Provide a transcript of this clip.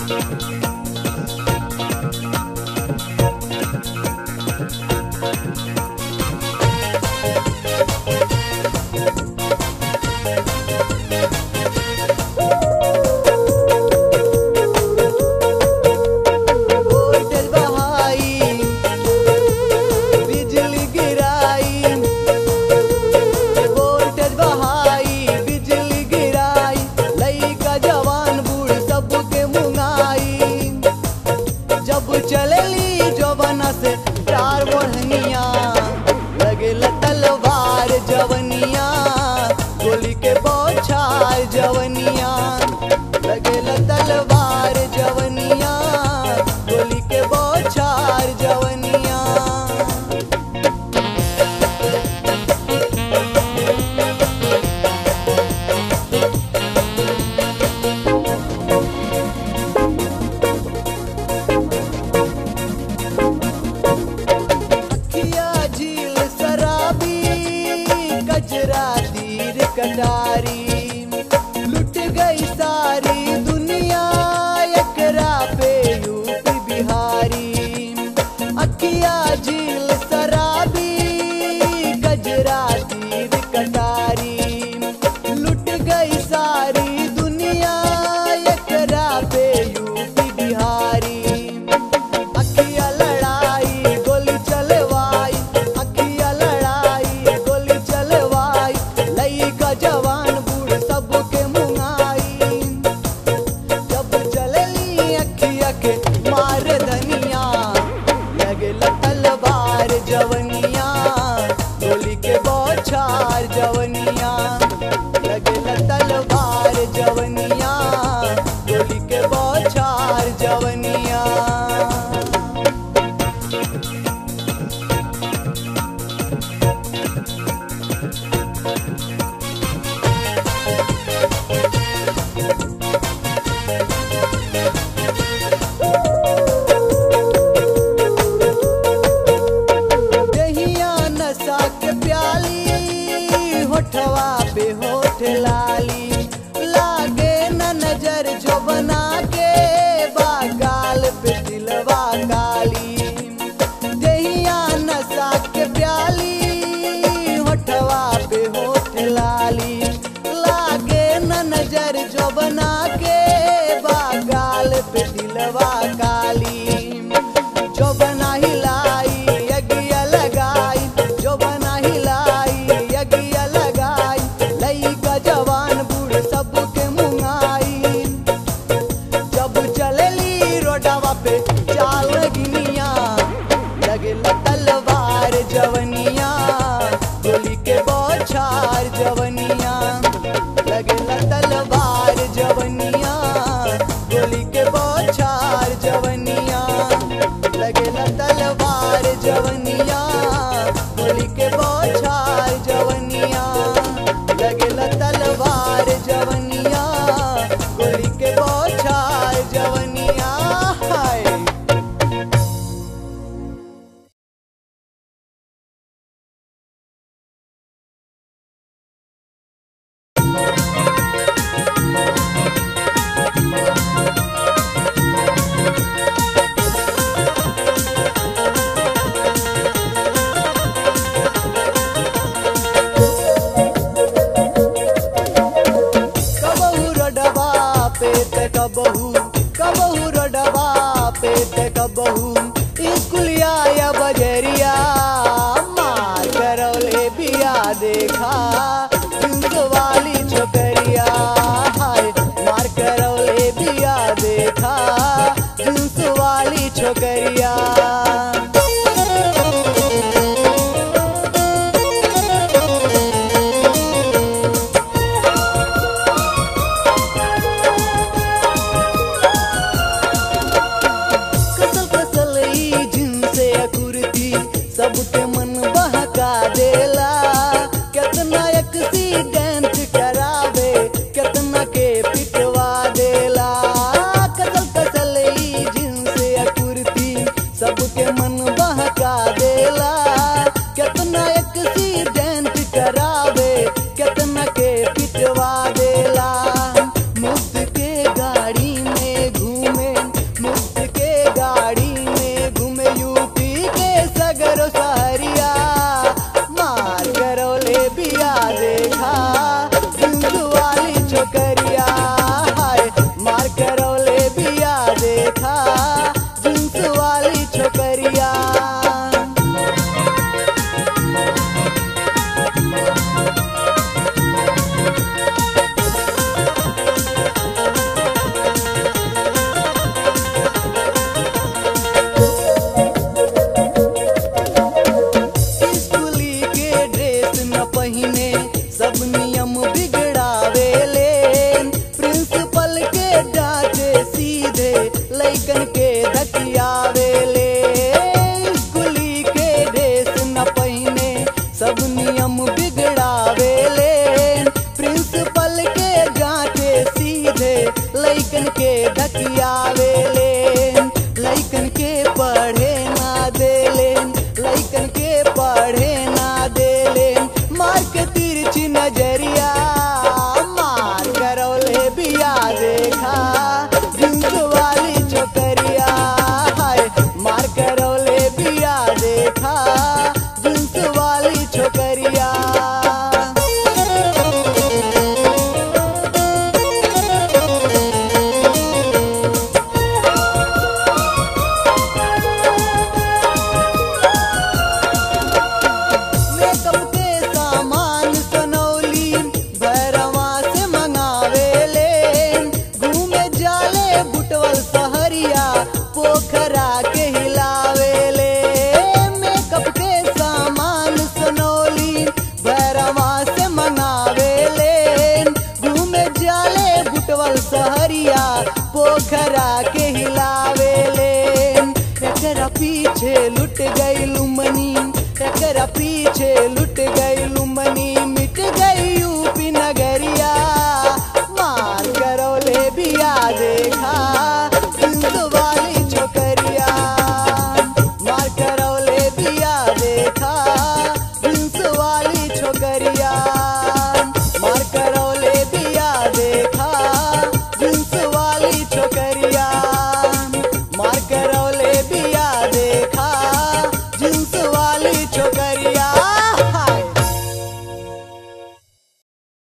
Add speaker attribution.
Speaker 1: voltage बहाई बिजली गिराई वोल्टेज बहाई बिजली गिराई लइका जवान बूढ़ सबके मुंगाई जब चलली जवाना से चार बढ़निया लगे तलवार जवनिया गोली के बौछार जवनिया लगे तलवार जवनिया गोली के बौछार जवनिया अखिया झील शराबी कजरा तीर कटारी लुट गई सारी दुनिया एकरा पे यूपी बिहारी अखिया झील शराबी कजरा तीर कटारी लुट गई सारी दुनिया एकरा पे यूपी बिहारी अखिया लड़ाई गोली चलवाई अखिया लड़ाई गोली चलवाई लइका जवान बूढ़ सबके मुंगाई जब चलली अखिया के मार धनिया लगे तलवार जवनिया गोली के बौछार जवनिया लगे तलवार जवनिया गोली के बौछार जवनिया दहिया नशा के प्याली होठवा पे होठ लाली लागे न नजर जो बना के बागाल पे दिलवा काली दहिया नशा के प्याली होठवा पे होठ लाली लागे न नजर जो बना के बागाल पे दिलवा काली जो बना हिलाई यज्ञ लगाई जो बना हिलाई यज्ञ लगाई लइका जवान बूढ़ सबके मुंगाई जब चलली रोडवा पे चाल गिनिया लगे तलवार जवनिया गोली के बौछार जवनिया लगे तलवार जवनिया गोली के बौछार जवनिया लगे तलवार जवनिया गोली के बौछार जवनिया लगे तलवार जवनिया गोली के बौछार जवनिया हाय कबहू रडवा पेट कबहू कबहू रडवा पेट कबहू स्कुलिया या बजरिया मार करौले बिया देखा जींस वाली छोकरिया हाय मार करौले बिया देखा जींस वाली छोकरिया कसल कसल ई जिनसे कुर्ती सबके मन बहका देला केतना एक्सीडेंट करावे केतना के पिटवा देला कसल कसल ई जिनसे कुर्ती गरियावेले स्कूली के ड्रेस न पहिने सब नियम बिगड़ावेले प्रिंसिपल के जाके सीधे लइकन के धकियावेले लइकन के पढ़े ना देले लइकन के पढ़े ना देले मार के तिरछी नजरिया मार करौले बिया देखा जींस वाली छोकरिया हाय मार करौले बिया देखा जींस वाली छोकरिया मेकअप के सामान सनौली भैरवा से मंगावेले घूमे जाले बुटवल सहरिया पोखरा के हिलावेले मेकअप के सामान सनौली भैरवा से मंगावेले घूमे जाले बुटवल सहरिया पोखरा के हिलावेले एकरा पीछे लुट गई लुमनी एकरा पीछे